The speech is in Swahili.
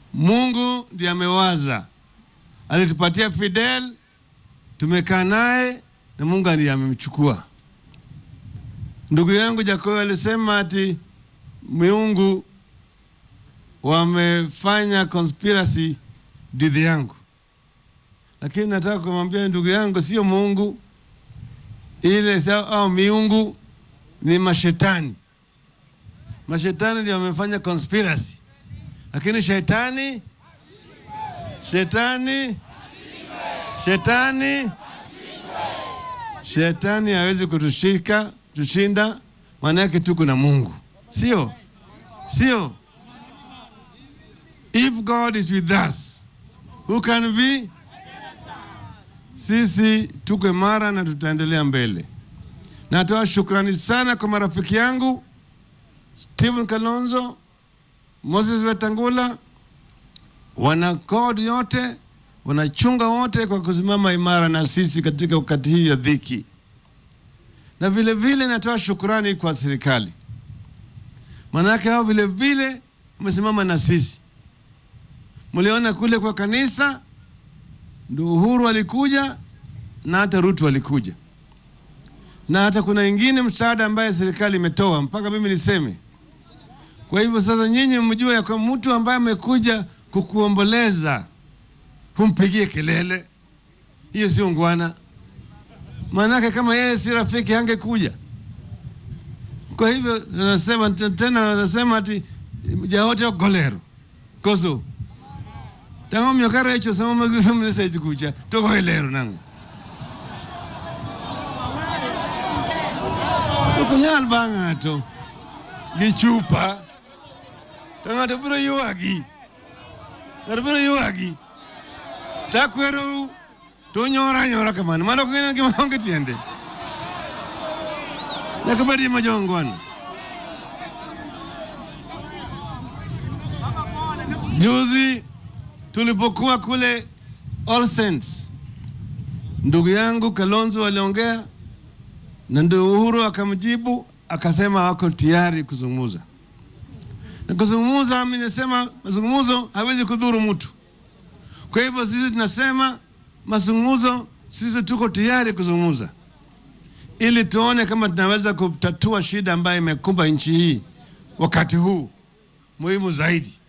Mungu ndiye amewaza, alitupatia Fidel, tumekaa naye na Mungu ndiye amemchukua. Ndugu yangu Jakoyo alisema ati miungu wamefanya conspiracy dhidi yangu, lakini nataka kumwambia ndugu yangu, sio Mungu ile sa- au miungu ni mashetani. Mashetani ndio wamefanya conspiracy, lakini shetani shetani shetani shetani hawezi kutushika tushinda, maana yake tuko na Mungu, sio sio. If God is with us, who can be? Sisi tuko imara na tutaendelea mbele. Natoa shukrani sana kwa marafiki yangu Stephen Kalonzo, Moses Wetangula, wana CORD yote, wanachunga wote kwa kusimama imara na sisi katika wakati hii ya dhiki, na vile vile natoa shukrani kwa serikali, maanake hao vile vile wamesimama na sisi. Mliona kule kwa kanisa, ndio Uhuru alikuja na hata Ruto alikuja, na hata kuna ingine msaada ambaye serikali imetoa mpaka mimi niseme. Kwa hivyo sasa, nyinyi mjue ya kwa mtu ambaye amekuja kukuomboleza humpigie kelele, hiyo sio ngwana. Maanake kama yeye si rafiki hangekuja. Kwa hivyo nasema tena, nasema ati jaote ogolero koso tango miokara echo sama magifemleseji kucha toko elero nango okunyal ba ng'ato gi chupa to ng'ato biro ywagi ng'ato biro ywagi takwerou to unyora anyora kamano mano ok ng'en gima onge tiende nyaka bed gima jongwana juzi tulipokuwa kule All Saints, ndugu yangu Kalonzo aliongea na ndio Uhuru akamjibu akasema wako tayari kuzungumza na kuzungumza. Mimi nasema mazungumzo hawezi kudhuru mtu. Kwa hivyo sisi tunasema mazungumzo, sisi tuko tayari kuzungumza ili tuone kama tunaweza kutatua shida ambayo imekumba nchi hii wakati huu muhimu zaidi.